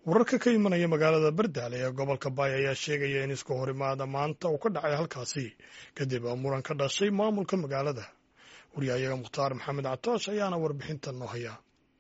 wararka ka imanaya magaalada bardaale ee gobolka baay ayaa sheegaya in isku horimaada maanta uu ka dhacay halkaasi kadib muran ka dhashay maamulka magaalada waryahayaga mukhtaar maxamed catoosh ayaana warbixintan noo haya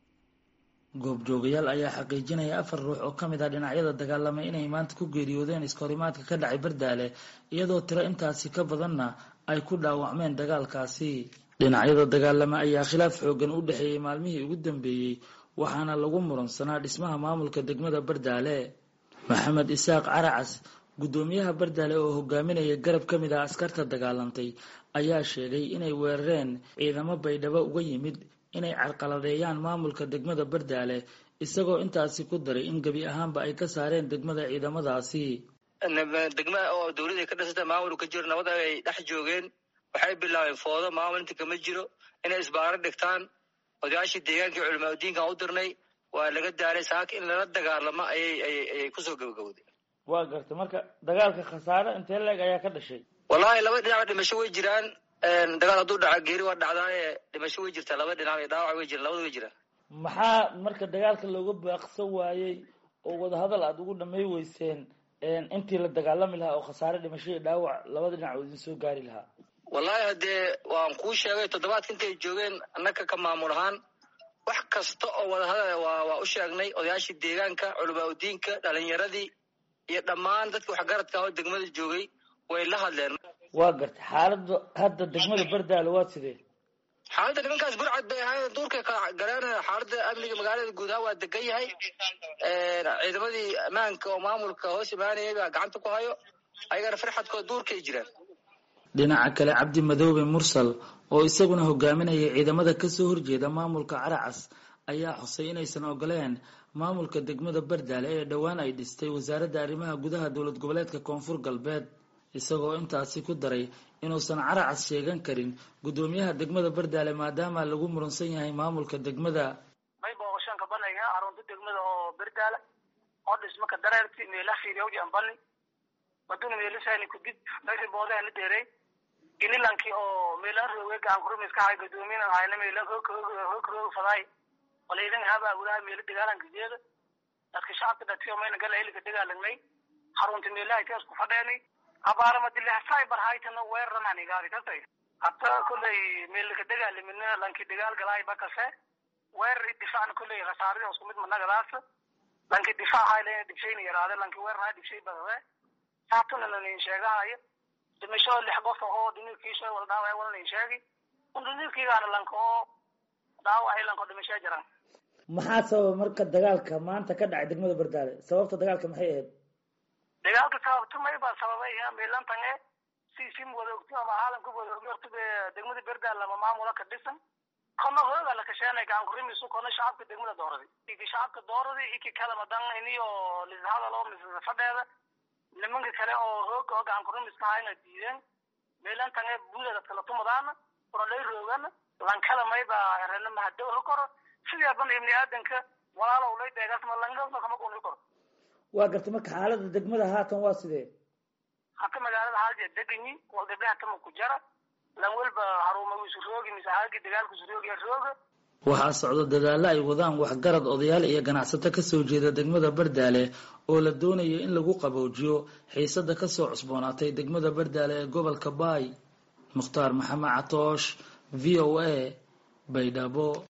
goobjoogayaal ayaa xaqiijinaya afar ruux oo ka mid ah dhinacyada dagaalamay inay maanta ku geeriyoodeen iskahorimaadka ka dhacay bardaale iyadoo tiro intaasi ka badanna ay ku dhaawacmeen dagaalkaasi dhinacyada dagaalama ayaa khilaaf xoogan u dhexeeyey maalmihii ugu dambeeyey waxaana lagu muransanaa dhismaha maamulka degmada bardaale maxamed isaaq caracas guddoomiyaha bardaale oo hogaaminaya garab ka mid ah askarta dagaalantay ayaa sheegay inay weerareen ciidamo baydhabo uga yimid inay carqaladeeyaan maamulka degmada bardaale isagoo intaasi ku daray in gebi ahaanba ay ka saareen degmada ciidamadaasi degma oo dawlada ka dhisata maamul ka jiro nabada ay dhex joogeen waxay bilaabeen foodo maamul inta kama jiro inay isbaaro dhigtaan odayaashii deegaankii culimaadudiinkan u dirnay waa laga daaray saaka in lala dagaalamo ayay kusoo gabagawday waa garta marka dagaalka khasaare intee leeg ayaa ka dhashay wallahi laba dhinac dhimasho way jiraan dagaal hadduu dhaca geeri waa dhacdaaye dhimasho way jirtaa laba dhinac dhaawac way jiraan labada way jiraan maxaa marka dagaalka looga baaqsan waayey oo wadahadal aada ugu dhamay weyseen intii la dagaalami lahaa oo khasaare dhimasho iyo dhaawac labada dhinac oo idin soo gaari lahaa wallahi haddee waan kuu sheegay toddobaadka intay joogeen annaka ka maamul ahaan wax kasta oo wadahadal waa waa u sheegnay odayaashii deegaanka culamaa udiinka dhalinyaradii iyo dhammaan dadki waxgaradka oo degmada joogay way la hadleen waa gartay xaaladda hadda degmada bardaale waa sidee xaaladda nimankaas burcad bay ahayd duurkay kala galeen xaaladda amniga magaalada guud ahaan waa degan yahay ciidamadii ammaanka oo maamulka hoos imaanayay baa gacanta ku hayo ayagana farxadkooda duurkay jiraan dhinaca kale cabdi madoobe mursal oo isaguna hogaaminaya ciidamada kasoo horjeeda maamulka caracas ayaa xusay inaysan ogoleen maamulka degmada bardaale ee dhowaan ay dhistay wasaaradda arrimaha gudaha dowlad goboleedka koonfur galbeed isagoo intaasi ku daray inuusan caracas sheegan karin guddoomiyaha degmada bardaale maadaama lagu muransan yahay maamulka degmada may booqashaan ka banayga arunta degmada oo bardaale oo dhismaka dareerti meela fiiriyawji ambani maduna meelisani kudib meesha boodahana dheerey inilanki oo meelan rooge gacan kurumis ka hay guddoomiyan hayna meelan hoog roog faday walaydan haba gudaha meela dagaalanka jeeda dadka shacabka dhatiyo mayna gala hilika dagaalagnay xarunta meelaha taas ku fadheenay abaaramadile cyber haytana weeraran igaadi kasay hata kulley meelka dagaalamina lanki dagaal galaay bakase weerar difaacna kulley khasaarada isku mid managadaas lanki difaac hayla dhibshayna yaraade lanki weerar hay dhibshay badade saatuna nin sheegahayo dhimasho lix qof oo dhinikiisa wala dhaaway wala nin sheegi undhinikiigaana lanka oo dhaawacay lanka dhimasho jiraan maxaa sababa marka dagaalka maanta ka dhacay degmada bardaale sababta dagaalka maxay ahayd dagaalka sababta may baa sababay meelantan e si sim wada ogto ama caalamka wada ogyo horta degmada berdaal lama maamula ka dhisan kono hooga la kasheenay gacan kurimisu kono shacabka degmada dooradi iki shacabka dooradi iki kala madan iniyo lishadal oo misasa fadheeda nimanka kale oo hooga oo gacan kurimiska hayna diideen meelantan e buulada kala tumadaana orodhay roogana lankala may baa rena mahadow ha koro sidii aban ibni aadanka walaalow lay deegaasma langasma kama guni koro waa gartay marka xaalada degmada haatan waa sidee hata magaalada haaljeed deganyi wal gabdhaha tama ku jara lan welba haruuma isu roogi mise haagi dagaalku isu roogi rooga waxaa socda dadaalo ay wadaan waxgarad odayaal iyo ganacsato kasoo jeeda degmada bardaale oo la doonayo in lagu qaboojiyo xiisada kasoo cusboonaatay degmada bardaale ee gobolka baay mukhtaar maxamed catoosh v o a baydhabo